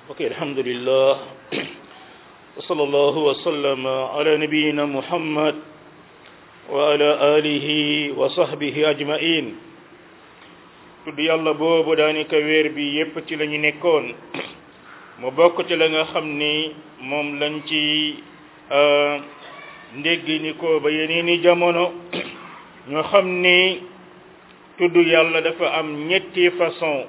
ok alhamdulillah wa sallallahu wa sallama ala nabiyina muhammad wa ala alihi wa sahbihi ajmain tudd yàlla boobu daanaka weer bi yépp ci la ñu nekkoon mu bokk ci la nga xam ni moom lañ ci ndéggi ni ko ba yeneeni jamono ñoo xam ni tudd yàlla dafa am ñetti façon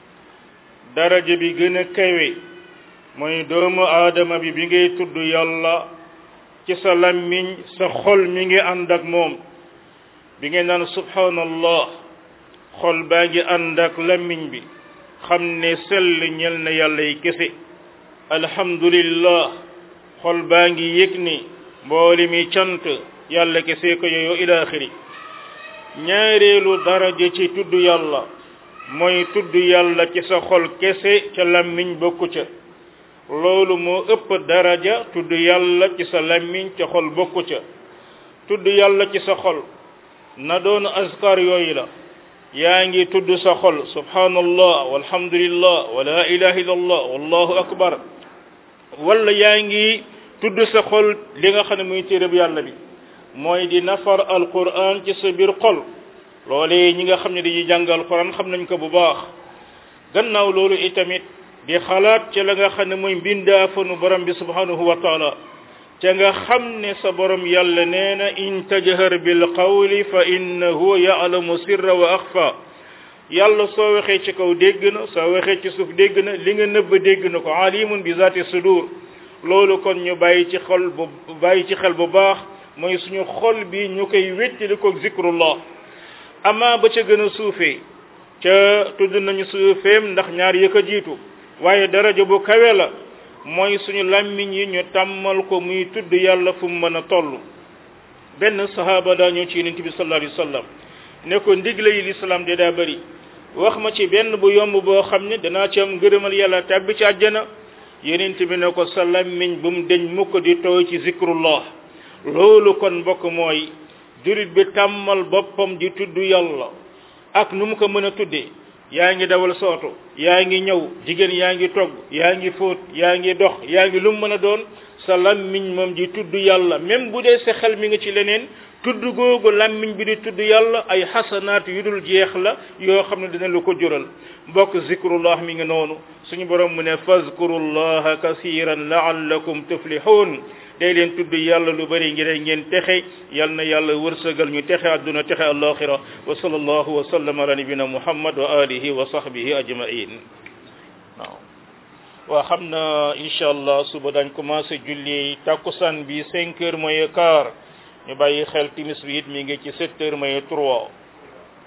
daraja bi gën a kawe mooy doomu aadama bi bi ngay tudd yàlla ci sa lammiñ sa xol mi ngi ànd ak moom bi ngay naan subhanallah xol baa ngi ànd ak lammiñ bi xam ne sell ñel na yàlla yi kese alhamdulillah xol baa ngi yëg ni mbooli mi cant yàlla kese ko yooyu ila axiri ñaareelu daraja ci tudd yàlla mooy tudd yàlla ci sa xol kese ca lammiñ bokku ca loolu moo ëpp daraja tudd yàlla ci sa lammiñ ca xol bokku ca tudd yàlla ci sa xol na doon askar yooyu la yaa ngi tudd sa xol subhanallah walhamdulillah wa la ilaha illallah wallahu akbar wala yaa ngi tudd sa xol li nga xam ne muy téereb yàlla bi mooy di nafar alquran ci sa biir xol loolee ñi nga xam ne dañuy jàng alquran xam nañ ko bu baax gannaaw loolu itamit di xalaat ca la nga xam ne mooy mbindaafanu borom bi subhanahu wa taala ca nga xam ne sa borom yàlla nee na in tajhar bil qawli fa innahu ya'lamu sirra wa axfa yàlla soo waxee ci kaw dégg na soo waxee ci suuf dégg na li nga nëbb dégg na ko alimun bi zati sudur loolu kon ñu bàyyi ci xol bu bàyyi ci xel bu baax mooy suñu xol bi ñu koy wéttali ko zikrullah ama ba ca gën a suufee ca tudd nañu suufeem ndax ñaar yëkk a jiitu waaye daraja bu kawe la mooy suñu làmmiñ yi ñu tàmmal ko muy tudd yàlla fu mu mën a toll benn sahaaba daa ñëw ci yonent bi sallallahu alayhi wa sallam ne ko ndigle yi lislaam de daa bëri wax ma ci benn bu yomb boo xam ne danaa ci am ngërëmal yàlla tàbbi ci àjjana yonent bi ne ko sa làmmiñ bu mu deñ mukk di tooy ci zikrullah loolu kon mbokk mooy jurit bi tàmmal boppam di tudd yàlla ak nu mu ko mën a tuddee yaa ngi dawal sooto yaa ngi ñëw jigéen yaa ngi togg yaa ngi fóot yaa ngi dox yaa ngi lu mu mën a doon sa lammiñ moom di tudd yàlla même bu dee sa xel mi nga ci leneen tudd googu lammiñ bi di tudd yàlla ay xasanaat yu dul jeex la yoo xam ne dina lu ko jural mbokk zikrullah mi ngi noonu suñu borom mu ne fazkurullaha kasiran laallakum tuflihun day leen tudd yàlla lu bari ngir ngeen texe yal na yàlla wërsëgal ñu texe àdduna texe alaxira wa sallallahu wa sallam ala nabina muhammad wa alihi wa sahbihi ajmain waaw waa xam na incha allah suba dañ commencé julli takkusaan bi cinq heures mooy quart ñu bàyyi xel timis bi it mi ngi ci sept heures mooy trois